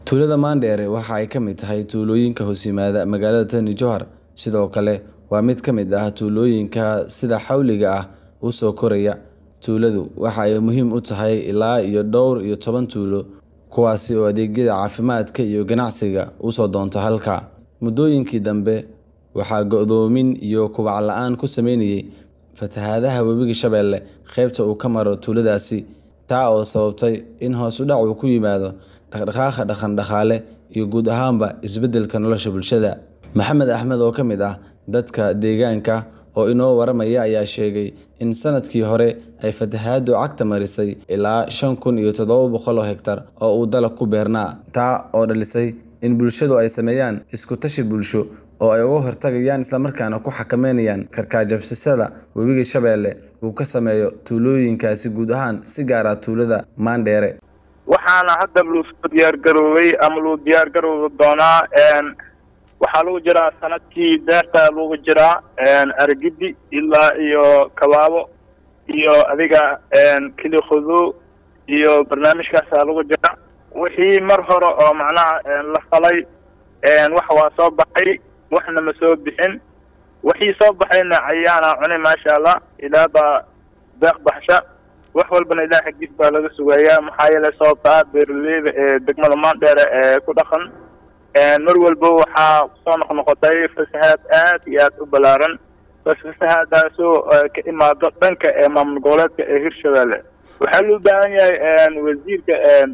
Tuulada Mandheere waxa ay ka mid tahay tuulooyinka hoos yimaada magaalada Tani Jowhar, sidoo kale waa mid ka mid ah tuulooyinka sida xawliga ah u soo koraya. Tuuladu waxa ay muhiim u tahay ilaa iyo dhowr iyo toban tuulo, kuwaas oo adeegyada caafimaadka iyo ganacsiga u soo doonta halkaa. Muddooyinkii dambe, waxaa go'doomin iyo kobac la'aan ku saameeyay fatahaadaha Webiga Shabeelle qaybta uu ka maro tuuladaasi, taa oo sababtay in hoos u dhac ku yimaado dhaqdhaqaaqa dhaqan-dhaqaale iyo guud ahaanba isbeddelka nolosha bulshada. Maxamed Axmed oo ka mid ah dadka deegaanka oo inoo waramaya ayaa sheegay in sanadkii hore ay fatahaaddu cagta marisay ilaa shan kun iyo toddoba boqol oo hektar oo uu dalag ku beernaa, taa oo dhalisay in bulshadu ay sameeyaan isku tashi bulsho oo ay uga hortagayaan isla markaana ku xakameynayaan karkajabsashada Webiga Shabeelle uu ka saameeyo tuulooyinkaasi guud ahaan si gaar ah tuulada Mandheere. waxaana hadda loo soo diyaar garoobay ama loo diyaar garoobi doonaa waxaa lagu jiraa sanadkii beerta lagu jiraa argidi ilaa iyo kabaabo iyo adiga kili khudu iyo barnaamijkaasa lagu jira wixii mar hore oo macnaha la falay wax waa soo baxay waxna ma soo bixin wixii soo baxayna cayaana cunay maasha allah ilaa baa deeq baxsha wax walbana ilaah xaggiis baa laga sugayaa maxaa yeelay sababtaa beeraleyda ee degmada maandheere ee ku dhaqan mar walba waxaa soo noqnoqotay fasahaad aad iyo aad u ballaaran bas fasahaadaasoo ka imaado dhanka ee maamul goboleedka ee hirshabeelle waxaa loo baahan yahay wasiirka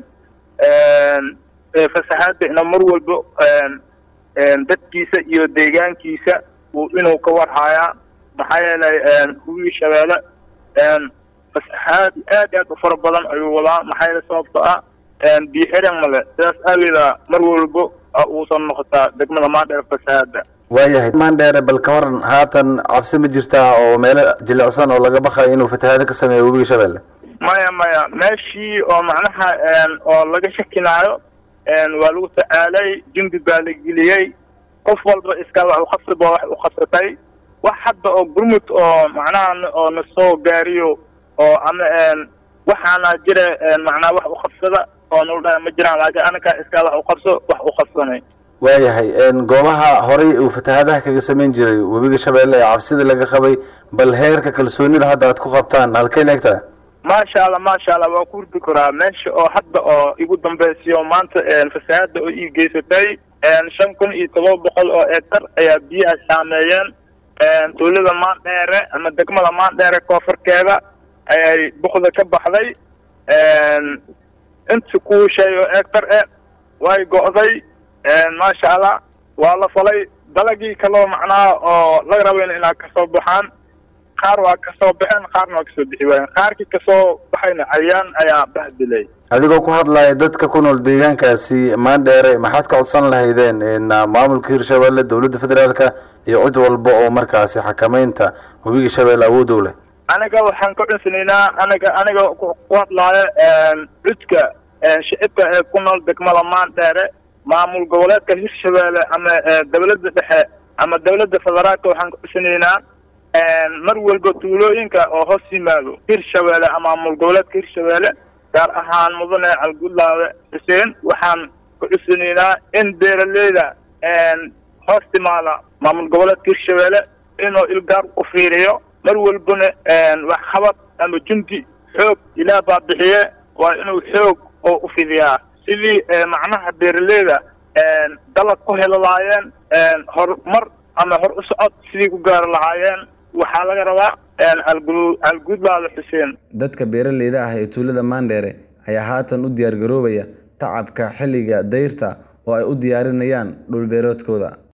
fasahaadda ina mar walba dadkiisa iyo deegaankiisa uu inuu ka warhayaa maxaa yeelay hubigii shabeelle fasahaad aad aad u fara badan ayuu wadaa maxaa yeele sababto ah biyo xiran male sidaas aageeda mar walba uusan noqotaa degmada maandheere fasahaada waayahay mandheere bal ka waran haatan cabsi ma jirtaa oo meelo jilicsan oo laga baqayo inuu fatahaado ka sameeyo webiga shabeelle maya maya meeshii oo macnaha oo laga shakinaayo waa lagu tacaalay jimbi baa la geliyey qof walba iska wax uqabsiba wax u qabsatay wax hadda oo gurmud oo macnaha oo na soo gaariyo oo ama waxaana jira macnaa wax u qabsada oo nala dhaha ma jiraan laakiin anakaa iskaa wax u qabso wax u qabsanay waayahay goobaha horey uu fatahaadaha kaga samayn jiray webiga shabeelle ee cabsida laga qabay bal heerka kalsoonida hadda aad ku qabtaan halkeen eegtaa maasha allah maasha allah waa ku hurdi karaa meesha oo hadda oo igu dambaysiyo maanta fasahaada oo ii geysatay shan kun iyo todoba boqol oo hektar ayaa biyaha saameeyeen tuulada maandheere ama degmada maandheere koonfurkeeda ayay bukda ka baxday inta kuu shay oo hektar e way go'day maasha allah waa la falay dalagii kaloo macnaha oo laga rabayn inaa kasoo baxaan qaar waa kasoo baxeen qaarna waa kasoo bixi waayeen qaarkii kasoo baxayna cayaan ayaa bahdilay adigoo ku hadlaya dadka ku nool deegaankaasi maandheere maxaad ka codsan lahaydeen maamulka hirshabeelle dowladda federaalka iyo cid walba oo markaasi xakameynta webiga shabeelle awood u leh aniga waxaan ka cunsanaynaa aniga aniga ku hadlaayo cudka shicibka ee ku nool degmada maandheere maamul goboleedka hirshabeelle ama dawladda dhexe ama dawladda federaalka waxaan ka cunsanaynaa mar walba tuulooyinka oo hoos yimaado hirshabeelle ama maamul goboleedka hirshabeelle gaar ahaan mudane calgudlaawe xuseen waxaan ka cusanaynaa in beeraleyda hoos timaada maamul goboleedka hirshabeelle inuu ilgaar u fiiriyo mar walbana waxqabad ama jundi xoog ilaah baa bixiye waa inuu xoog oo u fidiyaa sidii macnaha beeraleyda dalag ku heli lahaayeen horumar ama hor u socod sidii ku gaari lahaayeen waxaa laga rabaa algudlaada xuseen dadka beeraleyda ah ee tuulada Mandheere ayaa haatan u diyaar garoobaya tacabka xilliga dayrta oo ay u diyaarinayaan dhul beeroodkooda